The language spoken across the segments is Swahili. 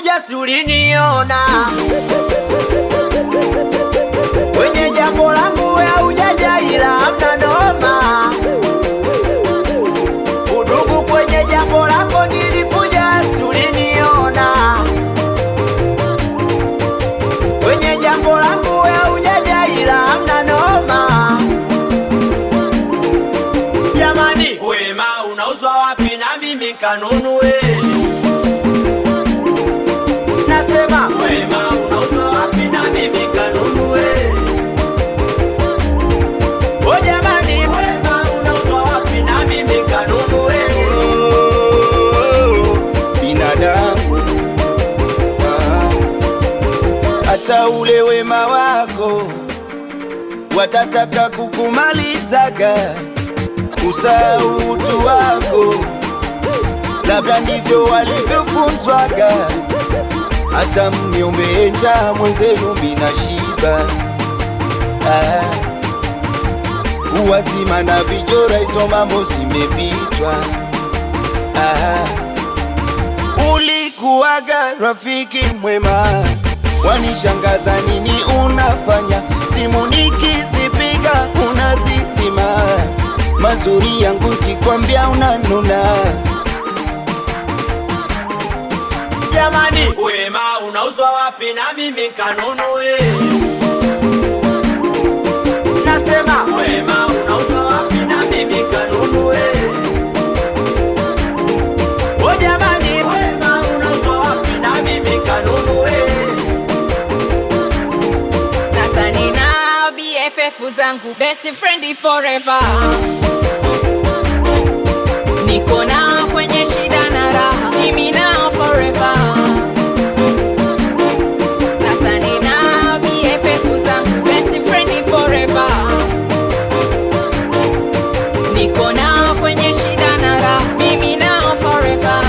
nilikuja si uliniona kwenye jambo langu ya ujaja, ila hamna noma. Udugu kwenye jambo lako nilikuja si uliniona kwenye jambo langu ya ujaja, ila hamna noma. Jamani, wema unauzwa wapi na mimi kanunue? Nasema wema unauzwa wapi na mimi kanunue? O jamani, wema unauzwa wapi na mimi kanunue? binadamu Ah, hata ule wema wako watataka kukumalizaga kusahau utu wako labda ndivyo walivyofunzwaga hata mniombee njaa mwenzenu mina shiba ah, uwazima na vijora hizo mambo zimepitwa ah, ulikuwaga rafiki mwema, wanishangaza nini unafanya? Simu nikizipiga unazizima, mazuri yangu kikwambia unanuna. Jamani, wema unauzwa wapi na mimi kanunue? Nasema wema unauzwa wapi na mimi kanunue? O jamani, wema unauzwa wapi na mimi kanunue? Sasa nina BFF zangu best friend forever, niko na kwenye shida na raha, mimi nao forever. Sasa nina BFF zangu best friend forever, niko na kwenye shida na raha, mimi nao forever.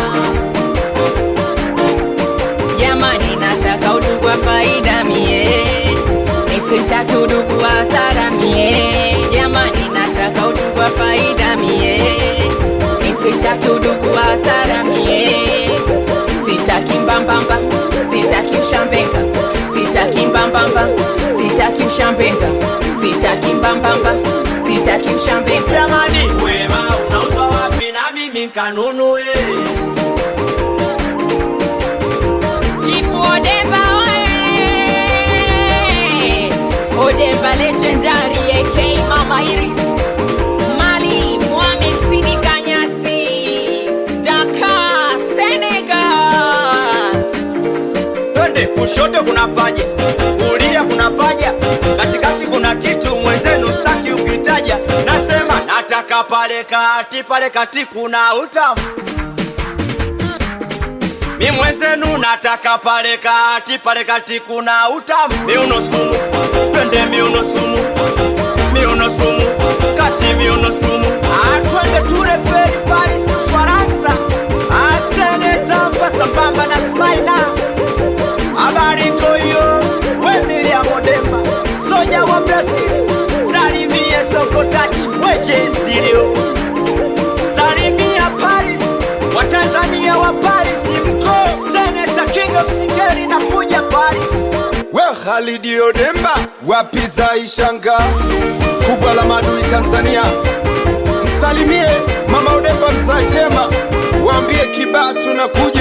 Jamani, nataka udugu wa faida mie, nisitaki udugu wa hasara mie. Jamani, nataka udugu wa faida mie, nisitaki udugu wa hasara mie. Sitaki mbambamba, sitaki ushambenga, sitaki mbambamba, sitaki ushambenga, sitaki mbambamba, sitaki ushambenga. Jamani, wema unauzwa wapi na mimi kanunue? Chifu Odemba oe! Odemba legendary AK Mama Iris Mali Mohamed Sidi Kanyasi Dakar Senegal Twende kushoto kuna paja, kulia kuna paja, katikati kuna kitu mwenzenu staki ukitaja. Nasema nataka pale kati, pale kati kuna utamu. Mi mwenzenu nataka pale kati, pale kati kuna utamu. Miuno sumu, twende miuno sumu, miuno sumu, kati miuno sumu. Ah, twende ture feri Paris, Ufaransa. Ah, seneta mpa sambamba na Spider. Habari ntoyo we Miriam Odemba soja wa Brazil salimie Sokotach weche studio salimia Paris wa Tanzania wa Paris mko Senator King of Singeli na kuja Paris We Khalidi Odemba, wapi za Ishanga, kubwa la madui Tanzania. Msalimie mama Odemba mzaa chema, waambie kibaa tunakuja